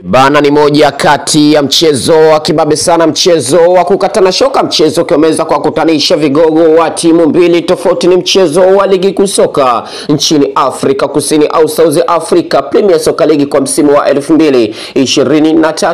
Bana ni moja kati ya mchezo wa kibabe sana, mchezo wa kukatana shoka, mchezo ukiweza kuwakutanisha vigogo wa timu mbili tofauti. Ni mchezo wa ligi kuu soka nchini Afrika Kusini au South Africa Premier Soccer League kwa msimu wa 2023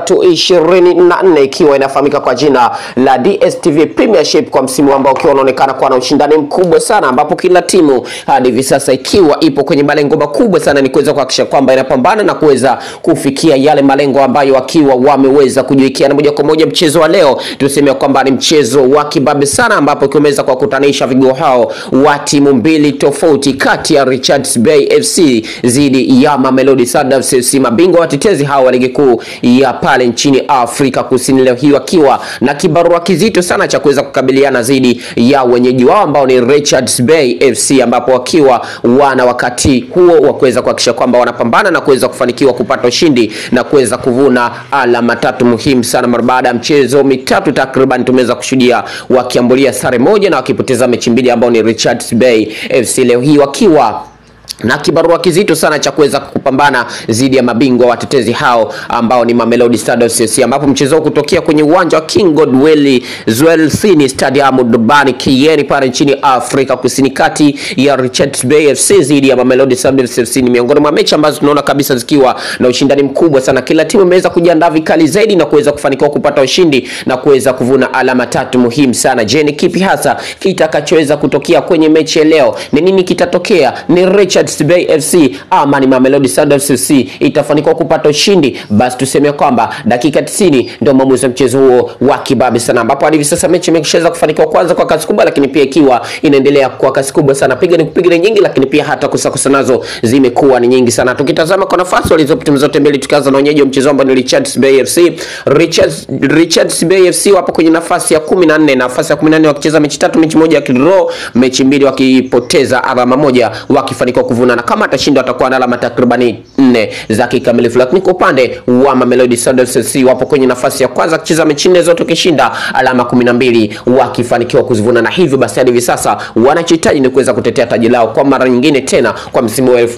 24 ikiwa inafahamika kwa jina la DStv Premiership kwa msimu ambao ukiwa unaonekana kuwa na ushindani mkubwa sana, ambapo kila timu hadi hivi sasa ikiwa ipo kwenye malengo makubwa sana, ni kuweza kuhakikisha kwamba inapambana na kuweza kufikia yale malengo ambayo wakiwa wameweza kujiwekea. Na moja kwa moja mchezo wa leo tuseme kwamba ni mchezo wa kibabe sana, ambapo ikiweza kuwakutanisha vigogo hao wa timu mbili tofauti kati ya Richards Bay FC dhidi ya Mamelodi Sundowns FC, mabingwa watetezi hao wa ligi kuu ya pale nchini Afrika Kusini, leo hii wakiwa na kibarua kizito sana cha kuweza kukabiliana dhidi ya wenyeji wao ambao ni Richards Bay FC, ambapo wakiwa wana wakati huo wa kuweza kuhakikisha kwamba wanapambana na kuweza kufanikiwa kupata ushindi na kuweza kuvuna alama tatu muhimu sana mara baada ya mchezo mitatu takriban tumeweza kushuhudia wakiambulia sare moja na wakipoteza mechi mbili ambao ni Richards Bay FC leo hii wakiwa na kibarua kizito sana cha kuweza kupambana dhidi ya mabingwa watetezi hao ambao ni Mamelodi Sundowns FC, ambapo mchezo huu kutokea kwenye uwanja wa King Godwell Zwelithini Stadium Durban Kieni pale nchini Afrika Kusini, kati ya Richards Bay FC dhidi ya Mamelodi Sundowns FC ni miongoni mwa mechi ambazo tunaona kabisa zikiwa na ushindani mkubwa sana. Kila timu imeweza kujiandaa vikali zaidi na kuweza kufanikiwa kupata ushindi na kuweza kuvuna alama tatu muhimu sana. Je, ni kipi hasa kitakachoweza kutokea kwenye mechi ya leo? Ni nini kitatokea? Ni Richards Bay FC ama ni Mamelodi Sundowns FC itafanikiwa kupata ushindi? Basi tuseme kwamba dakika 90 ndio maamuzi ya mchezo huo wa kibabe sana, ambapo hadi hivi sasa mechi imeshaweza kufanikiwa kwanza kwa kasi kubwa, lakini pia ikiwa inaendelea kwa kasi kubwa sana, piga ni kupiga ni nyingi, lakini pia hata kusakusa nazo zimekuwa ni nyingi sana. Tukitazama kwa nafasi walizopo timu zote mbili, tukianza na wenyeji wa mchezo ambao ni Richards Bay FC. Richards, Richards Bay FC wapo kwenye nafasi ya 14, nafasi ya 14 wakicheza mechi tatu, mechi moja wakidraw, mechi mbili wakipoteza alama moja, wakifanikiwa kuvuna na kama atashinda atakuwa na alama takribani nne za kikamilifu. Lakini kwa upande wa Mamelodi Sundowns FC wapo kwenye nafasi ya kwanza akicheza mechi nne zote wakishinda alama kumi na mbili wakifanikiwa kuzivuna, na hivyo basi hadi hivi sasa wanachohitaji ni kuweza kutetea taji lao kwa mara nyingine tena kwa msimu wa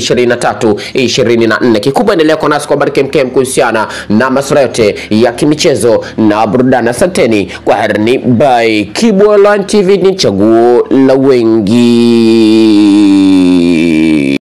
2023 24. Kikubwa endelea kwa nasi kwa habari kemkem kuhusiana na masuala yote ya kimichezo na burudani. Asanteni kwa herini, by Kibwa Online TV, ni chaguo la wengi.